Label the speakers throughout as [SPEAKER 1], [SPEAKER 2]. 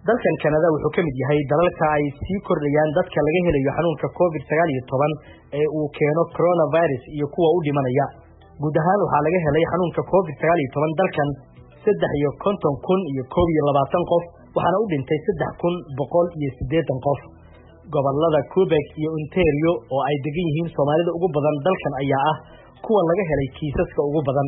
[SPEAKER 1] dalkan kanada wuxuu ka mid yahay dalalka ay sii kordhayaan dadka laga helayo xanuunka covid sagaal iyo toban ee uu keeno coronavirus iyo kuwa u dhimanaya guud ahaan waxaa laga helay xanuunka covid sagaal iyo toban dalkan saddex iyo konton kun iyo koob iyo labaatan qof waxaana u dhintay saddex kun boqol iyo siddeetan qof gobolada quebec iyo ontario oo ay degan yihiin soomaalida ugu badan dalkan ayaa ah kuwa laga helay kiisaska ugu badan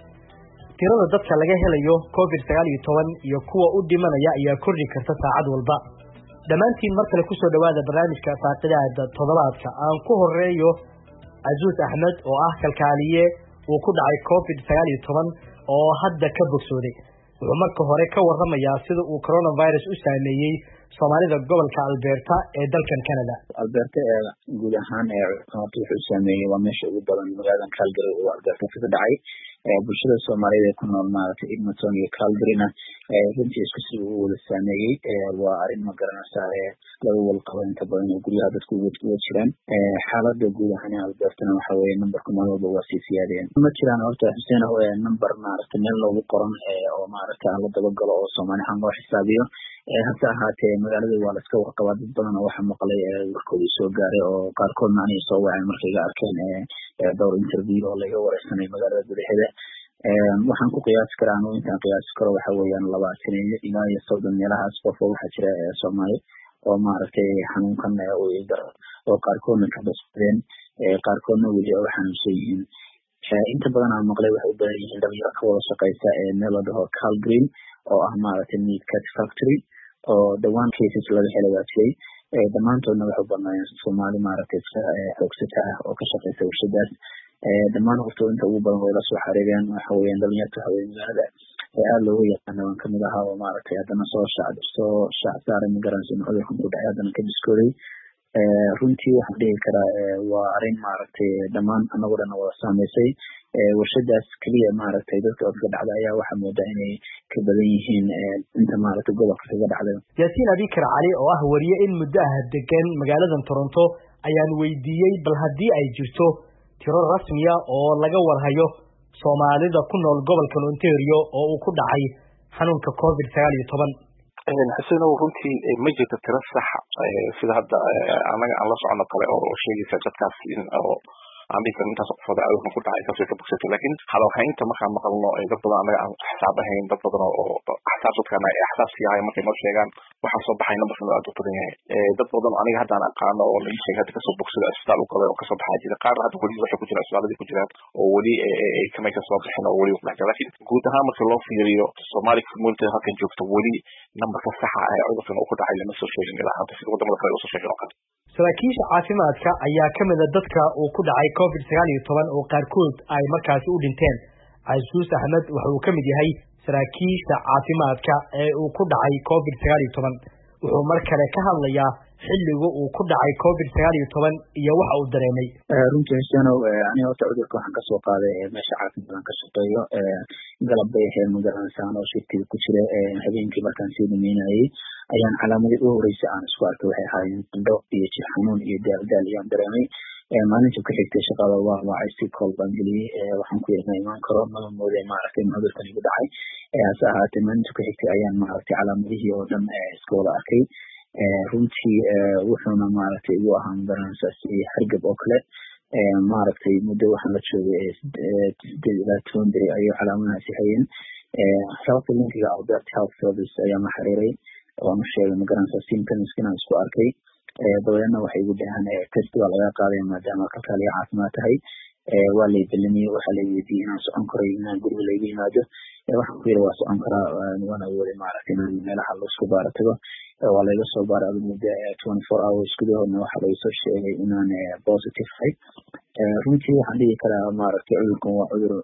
[SPEAKER 1] tirada dadka laga helayo covid sagaal iyo toban iyo kuwa u dhimanaya ayaa kordhi karta saacad walba dhammaantiin mar kale kusoo dhowaada barnaamijka faaqidaada toddobaadka aan ku horeeyo casuus axmed oo ah kalkaaliye uu ku dhacay covid sagaal iyo toban oo hadda ka bogsooday wuxuu marka hore ka warramayaa sida uu coronavirus u saameeyey soomaalida gobolka alberta ee dalkan canada
[SPEAKER 2] alberta ee guud ahaan horta wuxuu saameeyey waa meesha ugu badan magaaladan calgary uu alberta kaga dhacay bulshada soomaaliyeed ee ku nool maaragtay edmonton iyo calgaryna runtii isku si uu wada saameeyey waa arrin ma garanaysaa laga walqabo inta badan oo guryaha dadku uga jiraan xaalada guud ahaan ee albertana waxa weeye numberka mar walba waa sii siyaadeen ma jiraan horta xuseen number maaragtay meel loogu qoran oo maaragtay aan la dabagalo oo soomaali ahaan loo xisaabiyo hase ahaatee magaalada waa laska warqabaa dad badan oo waxa maqlay warkoodii soo gaaray oo qaarkoodna aniga soo waceen markay iga arkeen dhowr interview oo laga wareysanay magaalada gudaheeda waxaan ku qiyaasi karaa anu intaan qiyaasi karo waxa weeyaan labaatan ilaa iyo soddon meelahaas qof oo waxaa jira soomaali oo maaragtay xanuunkan u igaro oo qaarkoodna ka basbadeen qaarkoodna weli oo xanuunsan yihiin inta badan aan maqlay waxay u badan yihiin dhalinyaro ka wada shaqeysa meel la dhaho calgreen oo ah maaragtay meat cat factory oo dhawaan cases laga helay baa jiray dhammaantoodna waxay u badnaayeen soomaali maaragtay xoogsata ah oo ka shaqeysa warshadaas dhammaan horto inta ugu badan way la soo xariireen waxa weeyaan dhalinyarta waxa weye magaalada aada looga yaqaana waan kamid ahaa oo maaragtay haddana soo shac soo shac saaray magaranaysa in cudurkan ku dhacay haddana ka diskooday runtii waxaan dhihi karaa waa arrin maaragtay dhammaan anagoo dhan wada saameysay warshadaas keliya maaragtay dadka odka dhacda ayaa waxaa moodaa inay ka badan yihiin inta maaragtay gobolka kaga dhacday
[SPEAKER 1] yaasiin abikar cali oo ah wariye in muddo ah degan magaaladan toronto ayaan weydiiyey bal haddii ay jirto tiro rasmiya oo laga warhayo soomaalida ku nool gobolkan ontario oo uu ku dhacay xanuunka covid sagaal iyo toban
[SPEAKER 3] xusenow runtii ma jirto tiro sax sida hadda anaga aan la socono kale oo sheegaysa dadkaas in oo aan dhihi karin intaas qofooda cudurkan ku dhacay saasay ka bogsatay laakiin hadalhaynta markaan maqalno dad badan anaga aan xisaab ahayn dad badan oo axsaab dadkaan ay axsaab siiyahay markay noo sheegaan waxaa soo baxay numberkan aad u badan yahay dad badan aniga haddaan aqaano oo laga sheegay hadda kasoo bogsada isbitaal u galay oo kasoo baxaa jira qaar hadda weli waxay ku jiraan isbitaaladii ku jiraan oo weli ay kamay kasoo bixin oo weli kudhex jira lakin guud ahaan marka loo fiiriyo somali community halkan joogta weli numberka saxa ah ee cudurkan uu ku dhacay lama soo sheegin ilaa hadda sida wadamada kale usoo sheegin oo kale
[SPEAKER 1] saraakiisha caafimaadka ayaa ka mid a dadka uu ku dhacay covid sagaal iyo toban oo qaarkood ay markaasi u dhinteen casuus axmed waxa uu ka mid yahay saraakiisha caafimaadka ee uu ku dhacay covid sagaal iyo toban wuxuu mar kale ka hadlayaa xilliga uu ku dhacay covid sagaal iyo toban iyo waxa uu dareemay
[SPEAKER 2] runtii xusenow aniga horta cudurka waxaan kasoo qaaday meesha caafimaadaan ka shaqeeyo galab bay ahayd magaranaysan oo shirkiga ku jira habeenkii markaan sii dhameynayay ayaan calaamadii u horeysay aan isku arkay waxay ahaayeen qandho iyo jir xanuun iyo daaldaal ayaan dareemay maalinta ku xigtay shaqada waa waacay si kool baan geliyey waxaan ku yiri ma imaan karo maba mooday maaragtay in cudurkan igu dhacay hase ahaatee maalinta ku xigtay ayaan maaragtay calaamadihii oo dhan iska wada arkay runtii wuxuuna maaragtay igu ahaa magaranaysaa si hargab oo kale maaragtay muddo waxaan la joogay sideed ilaa toban beri ayay calaamadahaasi hayeen sababta linkiga albert health service ayaan la xiriiray waan u sheegay magaranaysaa symptoms inaan isku arkay dabadeedna waxay igu dhahaan test waa laga qaaday maadaama kalkaaliya caafimaad tahay waa lay belamiyey waxaa lay weydiiyey inaan socon karay inaan guriga layga yimaado waxaan ku yiri waa socon karaa waana wooday maaragtay inaan meelaha laisku baara tago waa layga soo baaray adu muddo twenty four hours gudahoodna waxaa laysoo sheegay inaan positive ahay runtii waxaan dhihi karaa maaragtay cudurkan waa cudur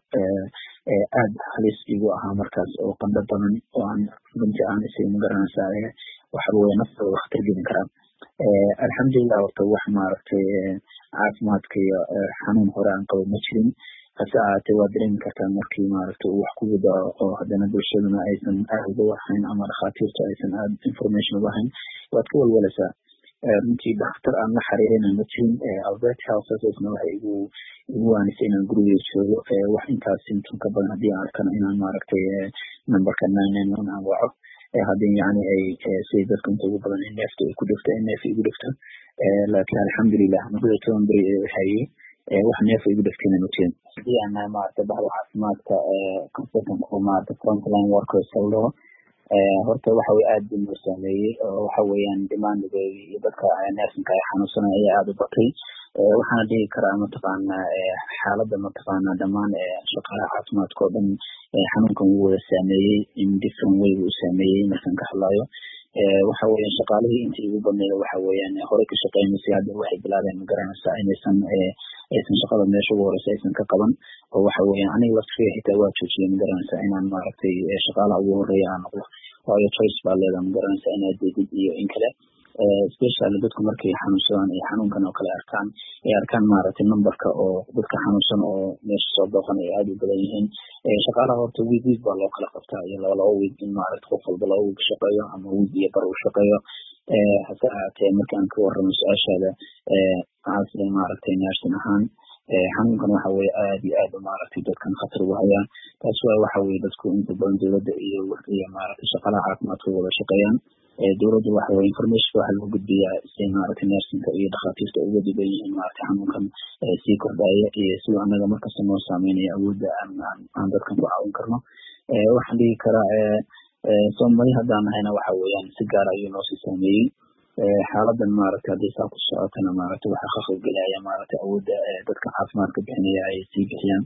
[SPEAKER 2] aad halis igu ahaa markaas oo qandho badan oo aan runtii aan isay magaranaysaa waxa weye naftooda khatar gelin karaa alxamdulilah horta wax maaragtay caafimaadka iyo xanuun hore aan qabo ma jirin hase ahaatee waa dareemi kartaa markii maaragtay uu wax ku wadaco oo haddana bulshaduna aysan aad uga warhayn ama dhakhaatiirtu aysan aad information uga hayn waad ka walwalaysaa runtii dhakhtar aan la xiriirina ma jirin albert health servicena waxay igu igu waanisay inaan gurigey joogo wax intaas symptom ka badan haddii aan arkana inaan maaragtay numberka nine nine one aan waco haddii yani ay siday dadka inta ugu badan neefta ay ku dhifto neef igu dhifto laakiin alxamdulilah muddada toban beri ee hayay wax neef igu dhiftayna ma jirin haddii aan nahay maarata bahda caafimaadka consultanku maarata frontline workers haldhaho horta waxa weye aad buu noo saameeyey oo waxa weeyaan demandigoodi iyo dadka nersinka ay xanuunsanaya ayaa aada u batay waxaana dhihi karaa mataqaana xaaladda mataqaana dhammaan shaqaalaha caafimaadka oo dhan xanuunkan wuu wada saameeyey in different way buu u saameeyey markaan ka hadlayo waxa weeyaan shaqaalihii intii ugu badneeda waxa weeyaan horey ka shaqeynaysay hadda waxay bilaabeen magaranaysaa inaysan aysan shaqada meesha ugu horeysa aysan ka qaban oo waxa weeyaan aniga laftiga xitaa waa joojiyay magaranaysaa inaan maaragtay shaqaalaha ugu horeeya aan noqdo waayo choice baa leedaha magaranaysaa inaad deedid iyo in kale especially dadku markay xanuunsadaan ay xanuunkan oo kale arkaan ay arkaan maaragtay numberka oo dadka xanuunsan oo meesha soo booqan ay aada u badan yihiin shaqaalaha horta week week baa loo kala qabtaa iyo laba laba week in maaragta qof walba laba week shaqeeyo ama week iyo bar uu shaqeeyo hase ahaatee markaan ka warramo su-aashaada as maaragtay nursing ahaan xanuunkan waxa weye aad iyo aad maaragtay dadkan khatar ugu hayaan taas waa waxa weye dadku inta badan dowladda iyo iyo maaragtay shaqaalaha caafimaadka wada shaqeeyaan dowladda waxa weye informationka waxa lagu gudbiyaa si maaragtay nersinka iyo dhakhaatiirta uga diban yihiin maaragtay xanuunkan sii kordhaya iyo siduu annaga markasta noo saameynaya awoodda aan aan dadkan ku caawin karno waxaan dhihi karaa soomali haddaan nahayna waxa weeyaan si gaara ayuu noosii saameeyey xaaladan maaragtay haddii saa ku socotana maaragtay waxaa ka qaybgelaya maaragtay awoodda dadka caafimaadka bixinaya ay sii bixiyaan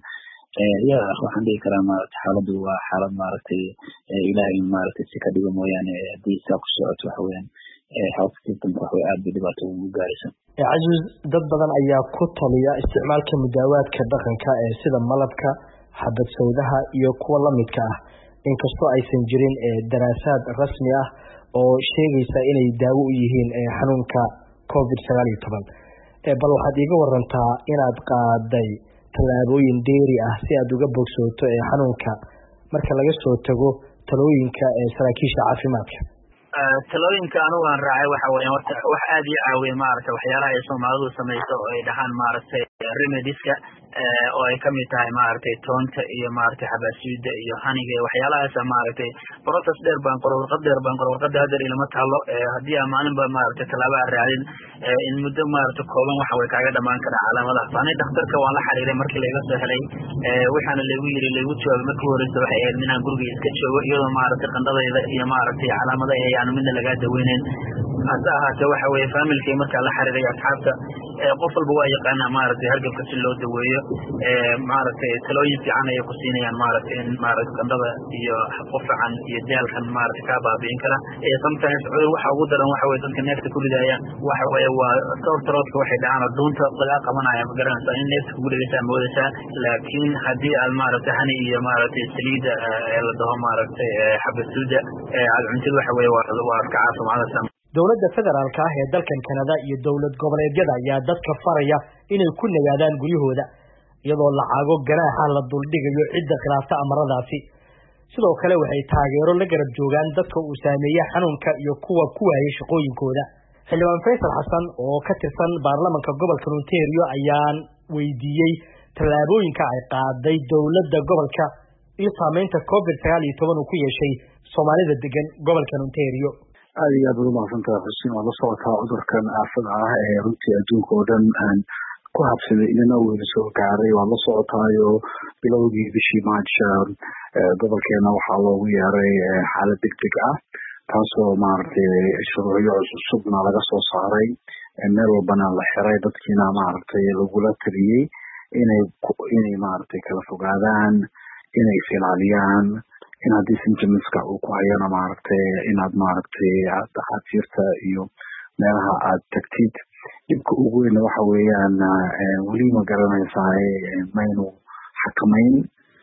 [SPEAKER 2] ya waxaan dhihi karaa maaragtay xaaladdu waa xaalad maaragtay ilaahay maaragtay si ka dhigo mooyaane haddii saa ku socoto waxa weeyaan health systemka waxway aad bay dhibaato ugu gaaraysa
[SPEAKER 1] caziz dad badan ayaa ku taliya isticmaalka mudaawaadka dhaqanka ee sida malabka xabad sawdaha iyo kuwa lamidka ah inkastoo aysan jirin daraasaad rasmi ah oo sheegaysa inay daawo u yihiin xanuunka covid sagaal iyo toban bal waxaad iiga warantaa inaad qaaday tallaabooyin dheeri ah si aad uga bogsooto ee xanuunka marka laga soo tago talooyinka saraakiisha caafimaadka
[SPEAKER 4] talooyinka anugu aan raacay waxa weeyaan horta wax aada ii caawiya maaragtay waxyaalaha ay soomaalidu samayso oo ay dhahaan maaragtay remediska oo ay kamid tahay maaragtay toonta iyo maaragtay xabaashiida iyo haniga iyo waxyaalahaasa maaragtay process dheer baan qoro warqad dheer baan qoro warqada hadeer ilama taalo haddii aan maalinba maaragtay tallaaba aan raadin in muddo maaragtay kooban waxa way kaaga dhamaan karaa calaamadahaas ani dhakhtarka waan la xiriiray markii layga soo helay waxaana laygu yiri laygu jawaabay markii horeysa waxay ahayd inaan guriga iska joogo iyadoo maaragtay qandhadayda iyo maaragtay calaamada ay aan midna lagaa daweyneyn hase ahaatee waxa weeye familkii markaa la xiriiray asxaabta qof walba waa yaqaanaa maaragtay hargabka si loo daweeyo maaragtay talooyin fiican ayay ku siinayaan maaragtay in maaragtay qandhada iyo qufacan iyo daalkan maaragtay kaa baabi'in kara sometimes cudur waxa ugu daran waxa weye dadka neefta ku ridaya waxa weeye waa sawr taroodka waxay dhacaan oo duunta lagaa qabanaya ma garanaysaa in neefta kugu dhegeysaa moodaysaa laakiin haddii aad maaragtay hani iyo maaragtay saliida ee la dhaho maaragtay xabasuuda aad cuntid waxa weye waa ka caafimaadaysaa
[SPEAKER 1] dowladda federaalka ah ee dalkan kanada iyo dowlad goboleedyada ayaa dadka faraya inay ku nagaadaan guryahooda iyadoo lacago ganaaxa la duldhigayo cidda khilaafta amaradaasi sidoo kale waxay taageero la garab joogaan dadka uu saameeye xanuunka iyo kuwa ku waayay shaqooyinkooda xildhibaan faysal xasan oo ka tirsan baarlamanka gobolka ontario ayaan weydiiyey tallaabooyinka ay qaaday dowladda gobolka iyo saameynta covid sagaal iyo toban uu ku yeeshay soomaalida degan gobolkan ontario
[SPEAKER 5] aada iyo aad baad umahadsantaha xuseen waad la socotaa cudurkan aafada ah ee runtii adduunka oo dhan aan ku habsaday inana weyna soo gaaray waad la socotaayo bilowgii bishii march gobolkeena waxaa loogu yeeray xaalad deg deg ah taasoo maaragtay shuruucyo cusubna laga soo saaray meel walbana la xiray dadkiina maaragtay lagula taliyey inay inay maaragtay kala fogaadaan inay is-ilaaliyaan in haddii symptomska uu ku hayana maaragtay inaad maaragtay dhakhaatiirta iyo meelaha aad tagtid dhibka ugu weyna waxa weeyaan weli ma garanaysaa maynu xakamayn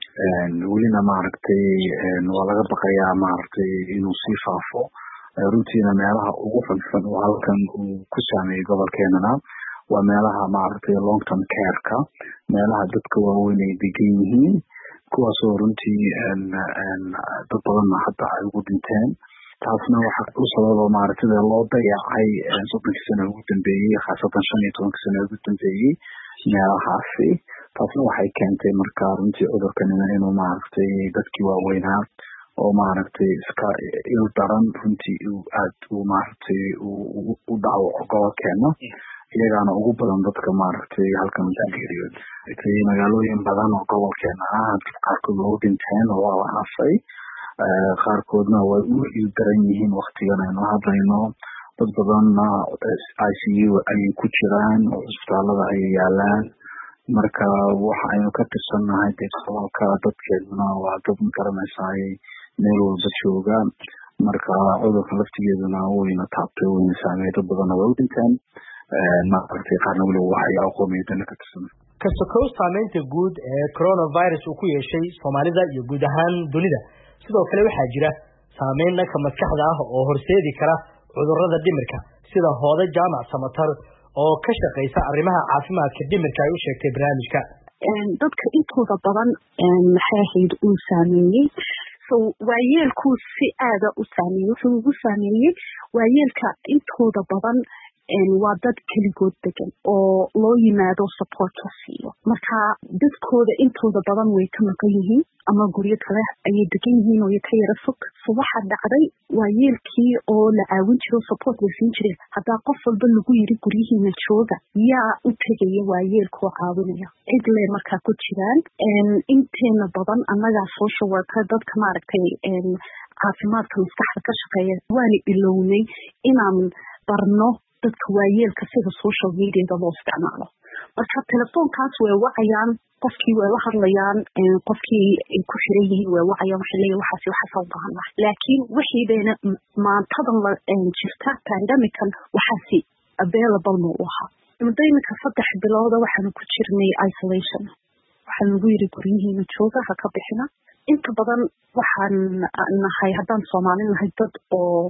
[SPEAKER 5] welina maaragtay waa laga baqayaa maaragtay inuu sii faafo runtiina meelaha ugu xunxun oo halkan uu ku saameeyey gobolkeenana waa meelaha maaragtay long term careka meelaha dadka waaweyn ay degan yihiin kuwaasoo runtii dad badanna hadda ay ugu dhinteen taasna waxa u sababa maaragtay loo dayacay soddonkii sano ugu dambeeyey khaasatan shan iyo tobankii sano ugu dambeeyey meelahaasi taasna waxay keentay marka runtii cudurkanina inuu maaragtay dadkii waaweynaa oo maaragtay iska il daran runtii uu aad uu maaragtay u dhaawaco gobolkeena iyagaana ugu badan dadka maaragtay halkan ku geeriyooday magaalooyin badan oo gobolkeena ah qaarkood waa u dhinteen oo waa la haafay qaarkoodna way u il daran yihiin waktigan aynu hadlayno dad badanna i c u ayay ku jiraan oo cisbitaalada ayay yaalaan marka waxa aynu ka tirsannahay dee gobolka dadkeeduna waa dad magaranaysaay meel walba jooga marka cudurka laftigeeduna wayna taabtay wayna saameey dad badanna way u dhinteen maaragtay qaarna weliba waxay aqoomiyadana ka tirsan
[SPEAKER 1] kasokow saameynta guud ee coronavirus uu ku yeeshay soomaalida iyo guud ahaan dunida sidoo kale waxaa jira saameyn dhanka maskaxda ah oo horseedi kara cudurrada dhimirka sida hooda jaamac samatar oo ka shaqaysa arrimaha caafimaadka dhimirka ay u sheegtay barnaamijka
[SPEAKER 6] dadka intooda badan maxay ahayd uu saameeyey so waayeelkuu si aada u saameeyey wuxuu ugu saameeyey waayeelka intooda badan waa dad keligood degan oo loo yimaado support la siiyo marka dadkooda intooda badan way ka maqan yihiin ama guryo kale ayay degan yihiin oo ka yara fog so waxaa dhacday waayeelkii oo la caawin jiro support la siin jire haddaa qof walba lagu yiri guryihiina jooga yaa u tegaya waayeelkaoo caawinaya cid le markaa ku jiraan inteena badan annagaa social worker dadka maaragtay caafimaadka maskaxda ka shaqeeya waana ilownay inaan barno dadka waayeelka sida social mediada loo isticmaalo marka telefoonkaas way wacayaan qofkii way la hadlayaan qofkii ay ku xiran yihiin way wacayaan waxay leeyihin waxaas waxaasa u baahan laha laakiin wixii bayna maantadan la jirta pandemican waxaasi available ma u ahaa muddo iminka saddex bilooda waxaanu ku jirnay isolation waxaa nagu yiri guryihiina jooga ha ka bixina inta badan waxaan nahay haddaan soomaali nahay dad oo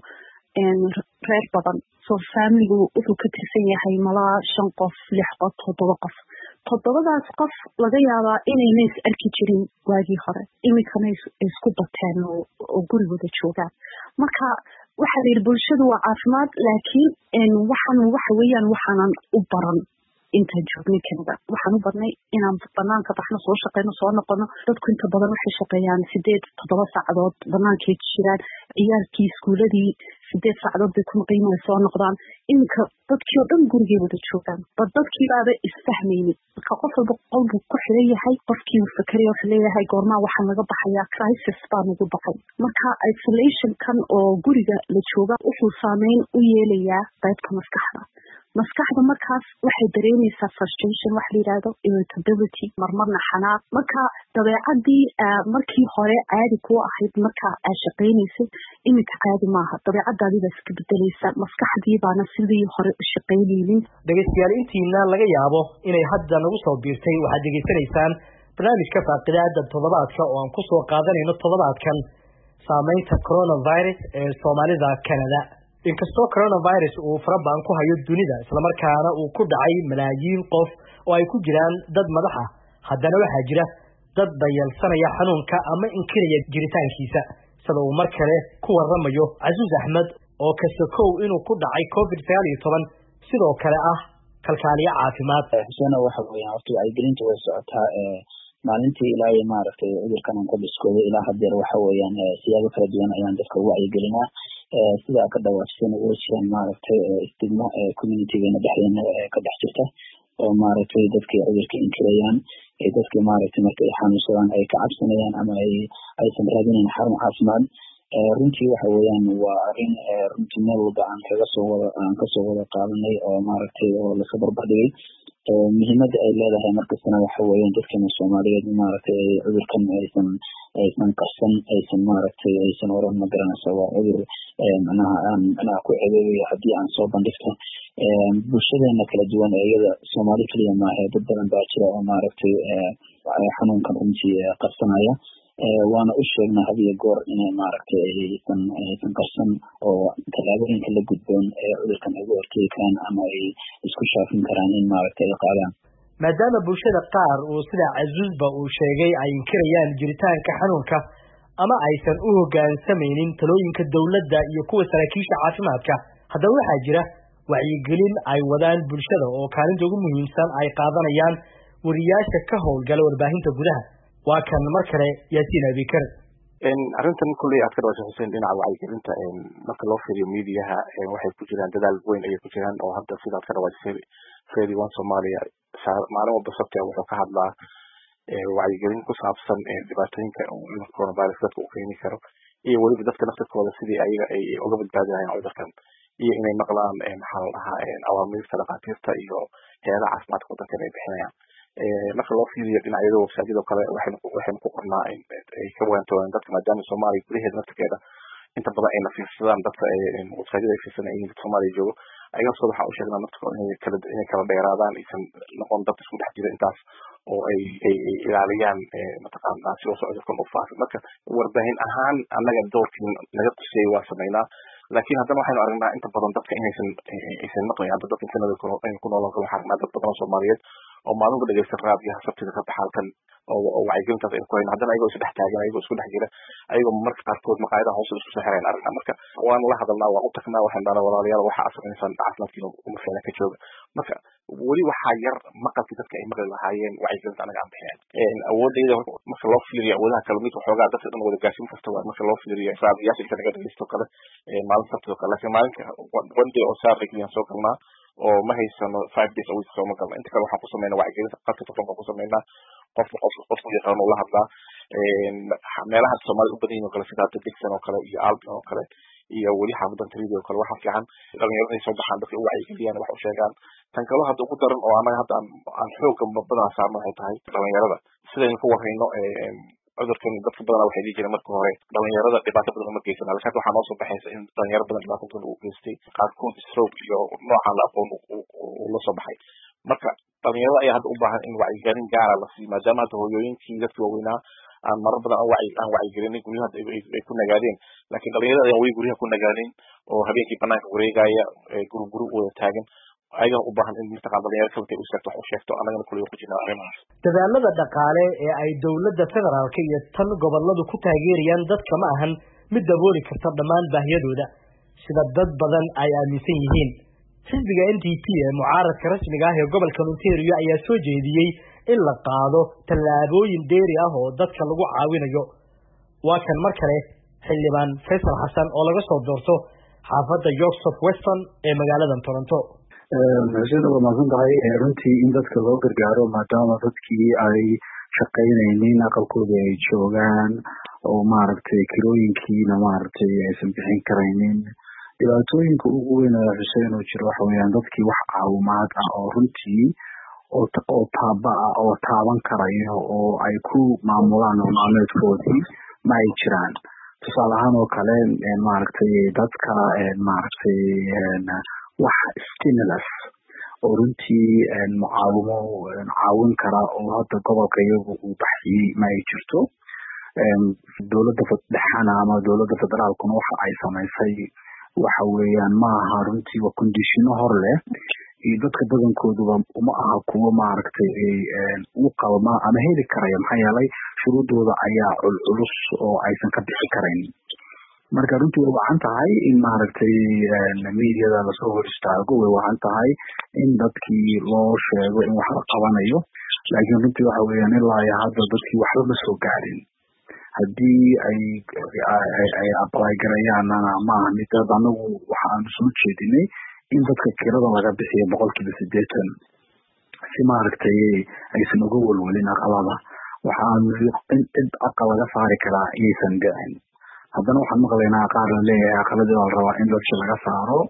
[SPEAKER 6] reer badan so faamiligu wuxuu ka tirsan yahay malaa shan qof lix qof toddoba qof toddobadaas qof laga yaabaa inayna is arki jirin waagii hore iminkana isku bateen oo gurigooda joogaan marka waxaa la yidhi bulshadu waa caafimaad laakiin waxaan waxa weeyaan waxaanan u baran intaan joognay kanada waxaan u badnay inaan banaanka baxno soo shaqeyno soo noqono dadku inta badan waxay shaqeeyaan sideed toddoba saacadood banaankay jiraan ciyaalkii iskuuladii sideed saacadood bay ku maqaynaya soo noqdaan iminka dadkii oo dhan gurigay wada joogaan ba dadkii baaba isfahmaynin marka qof walba qol buu ku xiran yahay qofkii uu fakeraya wuxuu leeyahay goormaa waxaa naga baxayaa crisis baa nagu baxay marka isolationkan oo guriga la jooga wuxuu saameyn u yeelayaa qaybta maskaxda maskaxda markaas waxay dareemaysaa frustration wax la yidhaahdo irritability marmarna xanaaq marka dabeecadii markii hore caadi kuu ahayd marka aad shaqaynaysay iminka caadi maaha dabeecadaadii baa iska bedelaysa maskaxdii baana sidii hore u shaqaynaynin
[SPEAKER 1] dhegeystayaal intiina laga yaabo inay hadda nagu soo biirtay waxaad degeysanaysaan barnaamijka faaqidaada toddobaadka oo aan kusoo qaadanayno toddobaadkan saameynta coronavirus ee soomaalida canada inkastoo coronavirus uu farabaan ku hayo dunida islamarkaana uu ku dhacay malaayiin qof oo ay ku jiraan dad madax ah haddana waxaa jira dad dayalsanaya xanuunka ama inkiraya jiritaankiisa sida uu mar kale ku waramayo casuus axmed oo kasakow inuu ku dhacay covid sagaal iyo toban sidoo kale ah kalkaaliyo caafimaad
[SPEAKER 2] xuseena waxa weeyaan horta wacyigelinta way socotaa maalintii ilaa iyo maaragtay cudurkan aan ka biskooday ilaa hadeer waxa weeyaan siyaabo kala duwan ayaan dadka ugu wacyigelinaa sida ka dhawaajisana way jiraan maaragtay istigmo communitygeena dhexdeena ka dhex jirta oo maaragtay dadkay cudurka inkirayaan dadkii maaragtay marka ay xanuunsadaan ay ka cabsanayaan ama ay aysan raadinayn xarun caafimaad runtii waxa weeyaan waa arrin runtii meel walba aan kaga soo wada aan kasoo wada qaadanay oo maaragtay oo laska barbardhigay muhiimada ay leedahay markastana waxa weeyaan dadkeena soomaaliyeed maaragtay cudurkan aysan aysan qarsan aysan maaragtay aysan oran ma garanaysa waa cudur macnaha aan macnaha ku cebeebayo haddii aan soo bandhigto bulshadeena kala duwan ee iyada soomaali keliya maahe dad badan baa jira oo maaragtay xanuunkan runtii qarsanaya waana u sheegnaa had iyo goor inay maaragtay aysan aysan qarsan oo tallaabooyinka la gudboon ee cudurkan ay uga hortegi karaan ama ay isku shaafin karaan in maaragtay ay qaadaan
[SPEAKER 1] maadaama bulshada qaar uu sida casuusba uu sheegay ay inkirayaan jiritaanka xanuunka ama aysan u hoggaansamaynin talooyinka dowladda iyo kuwa saraakiisha caafimaadka haddaba waxaa jira wacyigelin ay wadaan bulshada oo kaalinta ugu muhiimsan ay qaadanayaan wariyaasha ka howlgala warbaahinta gudaha waa kan mar kale yaasiin abikar
[SPEAKER 3] arrintan kulley aad ka dhawashay xuseen dhinaca wacyigelinta marka loo fiiriyo mediaha waxay ku jiraan dadaal weyn ayay ku jiraan oo hadda sidaad ka dhawashay fedi one somalia maalin walba sabti wuxuu ka hadlaa wacyigelin ku saabsan dhibaatooyinka coronavirus dadka uu keeni karo iyo weliba dadka naftirkooda sidii ayaga ay uga badbaadi lahayn cudurkan iyo inay maqlaan maxaa la dhahaa awaamiirta dhakhaatiirta iyo heedaha caafimaadka wadankan ay bixinayaan marka loo fiiriyo dhinacyada websaadyadoo kale waxaynu ku qornaa ay ka waantoodaan dadka maadaama soomaaliya gudaheeda naftirkeeda inta badan ayna fiirsadaan dadka websaadyada ay fiirsanayeen dad soomaaliya joogo ayagaasooda waxaan u sheegnaa naftirkooda inay kala inay kala dheeraadaan aysan noqon dad isku dhex jira intaas oo ay ay ilaaliyaan mataqaanaa si uusan cudurkan u faafin marka warbaahin ahaan annaga doorkii naga qusiyey waa samaynaa laakiin haddana waxaynu aragnaa inta badan dadka inaysan aysan maqlayn hadda dadka kanada ku noolan karo waxaa aragnaa dad badan oo soomaaliyeed oo maalin ku dhegeysta raadiyaha sabtida ka baxa halkan oo wacyigelintaas aynu ku hayno haddana ayagoo isdhex taagan ayagoo isku dhex jira ayagoo marka qaarkood maqaayadaha hoose isku soo xirayn aragnaa marka waan la hadalnaa waan u tagnaa waxaan dhahnaa walaalayaal waxa aad samaysaan caafimaadkiina uma fiicna ka jooga marka weli waxaa yar maqalkii dadka ay maqli lahaayeen wacyigelinta anaga aan bixinayn awoodayda marka loo fiiriyo awoodaha kale mid waxoogaa dadka dhan wada gaarsiin karta waa marka loo fiiriyo raadiyaasha inta naga dhegeysto kale maalin sabtida kale laakiin maalinka one day oo saturday keliyan soo galnaa oo ma haysano five days a week sooma galno inta kale waxaan ku sameynaa wacyigelinta qadka telefonka ku sameynaa qofka qofka qofku yaqaano ula hadlaa meelaha soomaalida u badan yihin oo kale sida hadda dixon oo kale iyo albion oo kale iyo weli xaafadan tridi oo kale waxaa fiican dhalinyarada ay soo baxaan dadka u wacyigeliyaan wax u sheegaan tan kalo hadda ugu daran oo annaga hadda aan xooga badan saarno waxay tahay dhalinyarada sidaynu ku warayno cudurkan dadka badana waxay dhihi jireen marka hore dhalinyarada dhibaato badan uma geysana lakin hadda waxaa noo soo baxaysa in dhalinyaro badan dhibaato badan uu geystay qaarkood stroke iyo noocaan la aqoon uu la soo baxay marka dhalinyarada ayaa hadda u baahan in wacyigelin gaara la siiyo maadaama hadda hooyooyinkii dadkii waaweynaa aan marar badan aan wacyigelinay guryaha ay ku nagaadeen laakiin dhalinyarada ayaan weli guryaha ku nagaadeen oo habeenkii banaanka wareegaya guru guru wada taagan ayagaa u baahan in mataqaan dhalinyaro kalata u sheegto wax u sheegto annagana kulliga ku jirna arrimahaas
[SPEAKER 1] dadaalada dhaqaale ee ay dowladda federaalka iyo tan gobolladu ku taageerayaan dadka ma ahan mid dabooli karta dhammaan baahiyadooda sida dad badan ay aaminsan yihiin xisbiga n d p ee mucaaradka rasmiga ah ee gobolka ontario ayaa soo jeediyey in la qaado tallaabooyin dheeri ah oo dadka lagu caawinayo waa kan mar kale xildhibaan faysal xasan oo laga soo doorto xaafadda york south weston ee magaalada toronto
[SPEAKER 5] xuseen waa mahadsan tahay runtii in dadka loo gargaaro maadaama dadkii ay shaqaynaynin aqalkooda ay joogaan oo maaragtay kirooyinkiina maaragtay aysan bixin karaynin dhibaatooyinka ugu weyn ee xuseen oo jira waxa weeyaan dadkii wax caawimaad ah oo runtii oo taaba ah oo taaban karayo oo ay ku maamulaan nololmaalmeedkoodii ma ay jiraan tusaale ahaan oo kale maaragtay dadka maaragtay wax stimulus oo runtii mucaawimo caawin kara oo hadda gobolka iyagu uu baxiyey ma ay jirto dowladda dhexana ama dowladda federaalkuna waxa ay samaysay waxa weeyaan ma aha runtii waa kondishino hor leh iyo dadka badankooduba uma aha kuwo maaragtay u qalma ama heli karaya maxaa yeelay shuruudooda ayaa culculus oo aysan ka bixi karayn marka runtii way wacan tahay in maaragtay mediada lasoo hor istaago way wacan tahay in dadkii loo sheego in wax la qabanayo laakiin runtii waxa weeyaan ilaa iyo hadda dadkii waxba ma soo gaarin haddii ay ay apply garayaanana maaha mid dad anagu waxaanu soo jeedinay in dadka kirada laga bixiyo boqolkiiba siddeetan si maaragtay aysan uga welwelin aqalada waxaanu in cid aqal laga saari karaa iyaysan dhicin haddana waxaan maqlaynaa qaar la leeyahay aqaladii baa la rabaa in dadki laga saaro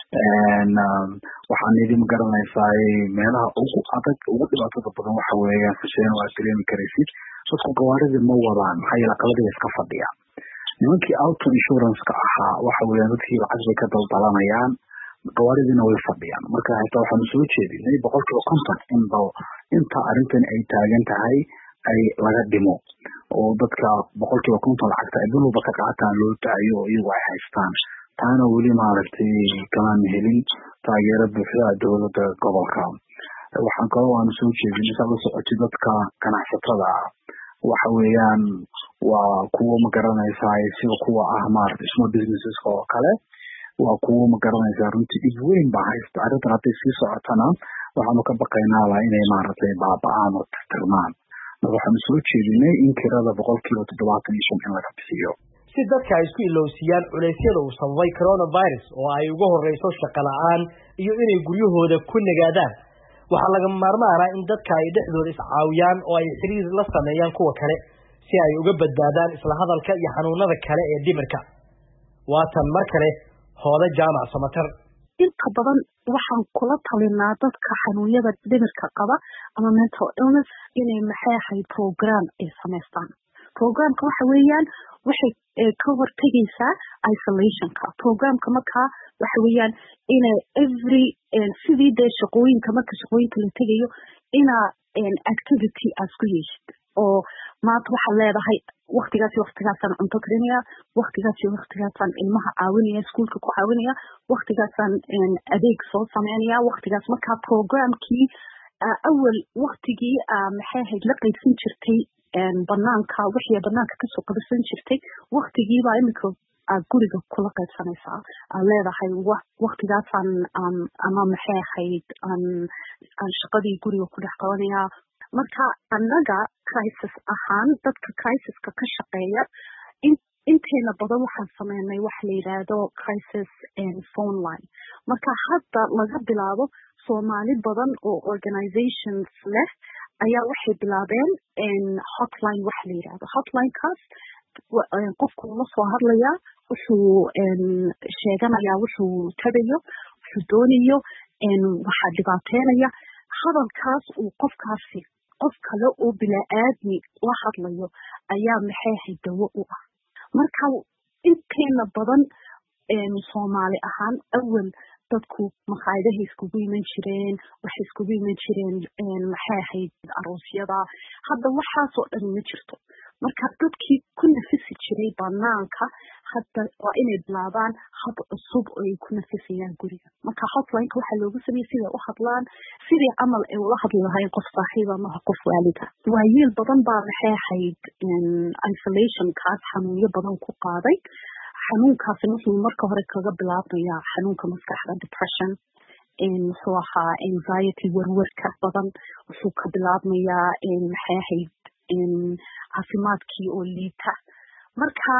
[SPEAKER 5] waxaan idin magaranaysaa meelaha ugu adag ugu dhibaatada badan waxa weeyaan xuseen waa dareemi karaysid dadku gawaaridii ma wadaan maxaa yeele aqaladii iska fadhiya nimankii auto insurance-ka ahaa waxa weeyaan dadkii lacag bay ka daldalanayaan gawaaridiina way fadhiyaan marka xitaa waxaanu soo jeedinay boqolkiiba konton in bal inta arrintan ay taagan tahay ay laga dhimo oo dadka boqolkiiba konton lacagta ay bil walba ka qaataan loo daayo oo iyagu ay haystaan taana weli maaragtay kamaan helin taageero buuxda dowladda gobolka waxaan kaloo aanu soo jeedinay saa la socotay dadka ganacsatada ah waxa weeyaan waa kuwo ma garanaysaa sida kuwa ah maaragtay small businesseska oo kale waa kuwo ma garanaysaa runtii dhib weyn baa haysta arrintan hadday sii socotana waxaanu ka baqaynaaba inay maaragtay baaba-aan oo tirtirmaan marka waxaanu soo jeedinay in kirada boqolkiiba toddobaatan iyo shan in laga bixiyo
[SPEAKER 1] si dadka ay isku ilowsiiyaan culeysyada uu sababay coronavirus oo ay uga horreyso shaqo la-aan iyo inay guryahooda ku nagaadaan waxaa lagama maarmaana in dadka ay dhexdooda iscaawiyaan oo ay xiriir la sameeyaan kuwa kale si ay uga badbaadaan isla hadalka iyo xanuunada kale ee dhimirka waatan mar kale hooda jaamac samatar
[SPEAKER 6] inta badan waxaan kula talinaa dadka xanuunyada dhimirka qaba ama mental illness inay maxay ahayd program ay samaystaan programka waxa weeyaan waxay ka hortegaysaa isolationka programka markaa waxa weeyaan ina every sidii dee shaqooyinka marka shaqooyinka la tegayo inaa activity aad ku yeeshid oo maanta waxaad leedahay waktigaasi waktigaasaan cunto karinaya waktigaasi waktigaasaan ilmaha caawinaya iskuolka ku caawinaya waktigaasaan adeeg soo sameynaya waktigaas markaa programkii awal waktigii maxay ahayd la qaybsan jirtay banaanka wixii banaanka kasoo qabasan jirtay waktigiibaa imika aad guriga kula qaybsanaysaa aad leedahay waktigaasaan ama maxay ahayd aan shaqadii guriga ku dhex qabanaya marka annaga crisis ahaan dadka crisiska ka shaqeeya inteena badan waxaan sameynay waxa la yidhaahdo crisis phone line marka hadda laga bilaabo soomaali badan oo organizations leh ayaa waxay bilaabeen hotline waxa la yidhahdo hotlinekaas qofku la soo hadlayaa wuxuu sheeganayaa wuxuu tabayo wuxuu doonayo waxaa dhibaateynaya hadalkaas uu qofkaasi qof kale oo bilaa-aadmi la hadlayo ayaa maxay ahayd dawo u ah marka inteena badan soomaali ahaan awal dadku maqaayadahay iskugu iman jireen waxay iskugu iman jireen maxay ahayd aroosyada hadda waxaasoo dhan ma jirto marka dadkii ku nafisi jiray banaanka hadda waa inay bilaabaan hab cusub oo ay ku nafisayaan guriga marka hotlineka waxaa loogu sameeyey siday u hadlaan sidii camal ay ula hadli lahayn qof saaxiiba maha qof waalida waayeel badan baa maxay ahayd isolationkaas xanuunyo badan ku qaaday xanuunkaasi wuxuu marka hore kaga bilaabmayaa xanuunka maskaxda depression muxuu ahaa anxiety werwerka badan wuxuu ka bilaabmayaa maxay ahayd caafimaadkii oo liita marka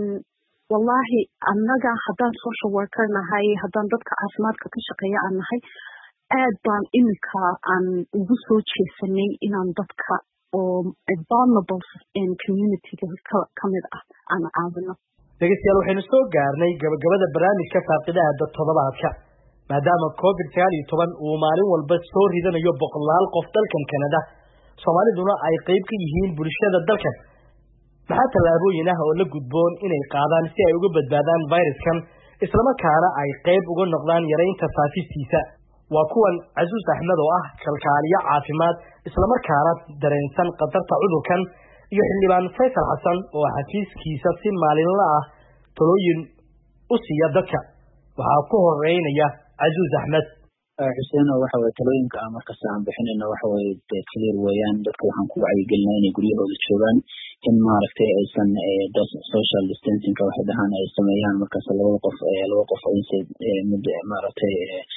[SPEAKER 6] wallahi annaga haddaan social worker nahay haddaan dadka caafimaadka ka shaqeeya aan nahay aad baan iminka aan ugu soo jeesanay inaan dadka oo vulnerable communityga kamid ah aan caawino
[SPEAKER 1] dhegeystayaal waxaynu soo gaarnay gabagabada barnaamijka faaqidaada toddobaadka maadaama covid sagaal iyo toban uu maalin walba soo ridanayo boqolaal qof dalkan kanada soomaaliduna ay qeyb ka yihiin bulshada dalkan maxaa tallaabooyin ah oo la gudboon inay qaadaan si ay uga badbaadaan viruskan islamarkaana ay qeyb uga noqdaan yaraynta faafistiisa waa kuwan casuus axmed oo ah kalkaaliyo caafimaad islamarkaana dareensan khatarta cudurkan iyo xildhibaan faysal xasan oo xafiiskiisa si maalinla ah talooyin u siiya dadka waxaa ku horeynaya casuus axmed
[SPEAKER 2] xuseen oo waxa weye talooyinka aan markasta aan bixinayno waxa weye de clear weeyaan dadka waxaan ku wacyigelinaa inay guryahooda joogaan in maaragtay aysan social distancingka waxay dhahaan ay sameeyaan markaas labada qof laba qof ayse mid maaragtay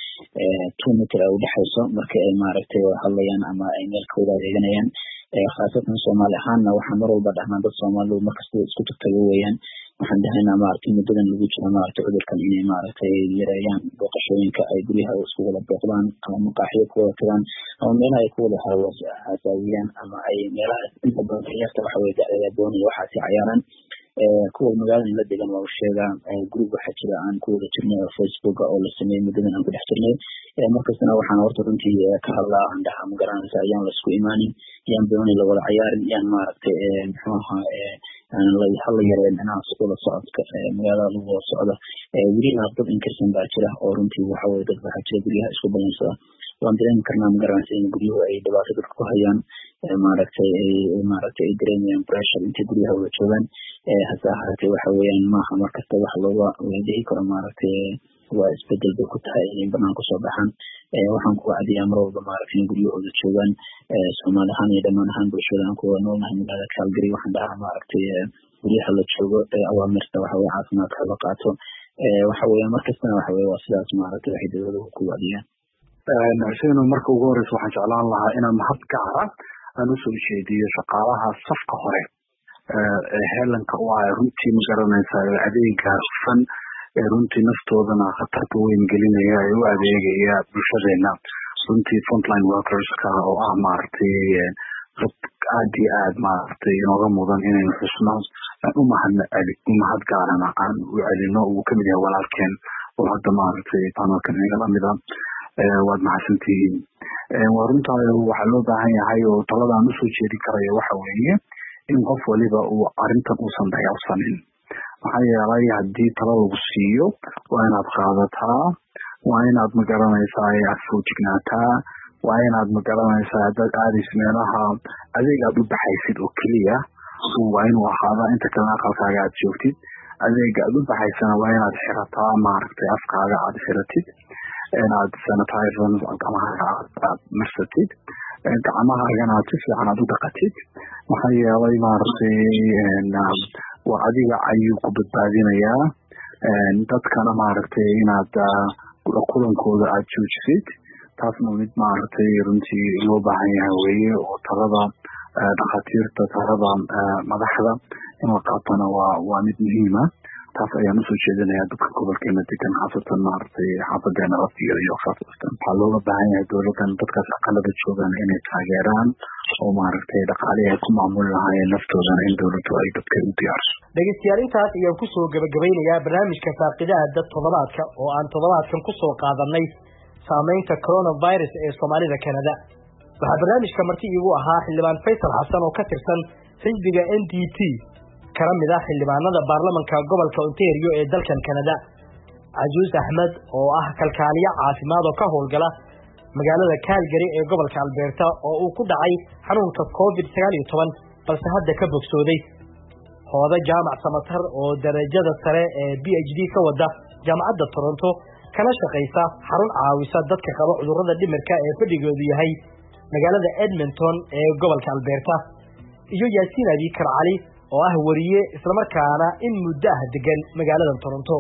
[SPEAKER 2] two meter ay udhexayso marka ay maaragtay hadlayaan ama ay meel ka wada adeeganayaan khaasatan soomaali ahaanna waxaan mar walba dhahnaa dad soomaalidu markasta isku tagtago weeyaan waxaan dhahaynaa maaragtay muddadan lagu jiro maaragtay cudurkan inay maaragtay yareeyaan booqashooyinka ay guryaha isku wada booqdaan ama maqaaxiyo ku wada tagaan ama meelaha ay ku wada hasaawiyaan ama ay meelaha inta badan ciyaarta waxa weye dacdada doonaya waxaasi cayaaraan kuwa magaalada la degan waa u sheegaa group waxaa jira aan ku wada jirnay oo facebooka oo la sameeyey muddadan aan ku dhex jirnay markastana waxaan horta runtii ka hadlaa aan dhahaa ma garanaysa ayaan la isku imaanin yaan doonay la wada cayaarin yaan maaragtay muxuu ahaa hala yareen dhinaca wada socodka magaalada lagu wada socda weliba dad inkarsan baa jira oo runtii waxa weye dad waxaa jira guryaha isku balansada waan dareemi karnaa magaranaysa in guryuhu ay dhibaato dadka ku hayaan maaragtay maaragtay ay dareemayaan pressure intay guryaha wada joogaan hase ahaatee waxa weeyaan maaha markasta wax looga dhihi karo maaragtay waa isbedel bay ku tahay inay banaan kusoo baxaan waxaan ku wacdiyaa mar walba maaragtay in guryahooda joogaan soomaali ahaan iyo dhammaan ahaan bulshada aan kuwada noolnahay magaalada calgary waxaan dhahaa maaragtay guryaha la joogo awaamirta waxa weye caafimaadka la qaato waxa weeyaan markastana waxa weye waa sidaas maaragtay waxay dowladuhu ku wacdiyaan
[SPEAKER 5] xuseen marka ugu horeysa waxaan jeclaan lahaa inaan mahad gaara aan usoo jeediyo shaqaalaha safka hore ee heelanka u ah runtii ma garanaysaa adeega hufan ee runtii naftoodana khatarta weyn gelinaya ee u adeegaya bulshadeena runtii frontline workerska oo ah maaragtay dad aad iyo aad maaragtay inooga mudan inaynu xusno umahad umahad gaarana aan u celino uu kamid yahay walaalkeen oo hadda maaragtay panelkan inaga lamida waad mahadsantihiin waa runtaa waxaa loo baahan yahay oo talada aan usoo jeedin karayo waxa weeye in qof waliba uu arrintan uusan dayacsanin maxaa yeelay haddii talo lagu siiyo waa inaad qaadataa waa inaad magaranaysaa aad foojignaataa waa inaad magaranaysaa haddaad aadaysa meelaha adeeg aad u baxaysid oo keliya waa inuu ahaadaa inta kalena aqalkaaga aad joogtid adeega aad u baxaysana waa inaad xirataa maaragtay afkaaga aad xiratid inaad sanitizer gacmahaaga aad marsatid gacmahaagana aad si fiican aad u dhaqatid maxaa yeelay maaragtay waa adiga ayuu ku badbaadinayaa dadkana maaragtay inaad kulankooda aad joojisid taasna mid maaragtay runtii loo baahan yahay weeye oo talada dhakhaatiirta talada madaxda in la qaatona waa waa mid muhiima taas ayaan usoo jeedinayaa dadka gobolkeena degan khaasatan maaragtay xaafadeena laftigeeda iyo khaasatan waxaa looga baahan yahay dowladan dadkaas aqalada joogaan inay taageeraan oo maaragtay dhaqaalihi ay ku maamuli lahaayeen naftoodana in dowladdu ay dadka u diyaarso
[SPEAKER 1] dhegeystayaal intaas ayaan kusoo gabagabeynayaa barnaamijka faaqidaha dad toddobaadka oo aan toddobaadkan kusoo qaadanay saameynta coronavirus ee soomaalida canada waxaa barnaamijka marti iigu ahaa xildhibaan faysal xasan oo ka tirsan xisbiga n d p kana mid ah xildhibaanada baarlamanka gobolka ontario ee dalkan canada cajuus axmed oo ah kalkaaliye caafimaad oo ka howlgala magaalada calgary ee gobolka alberta oo uu ku dhacay xanuunka covid sagaal iyo toban balse hadda ka bogsooday hooda jaamac samatar oo darajada sare ee b h d ka wada jaamacadda toronto kana shaqaysa xarun caawisa dadka qaba cudurrada dhimirka ee fadhigoodu yahay magaalada edmonton ee gobolka alberta iyo yaasiin abikar cali oo ah wariye islamarkaana in muddo ah degan magaalada toronto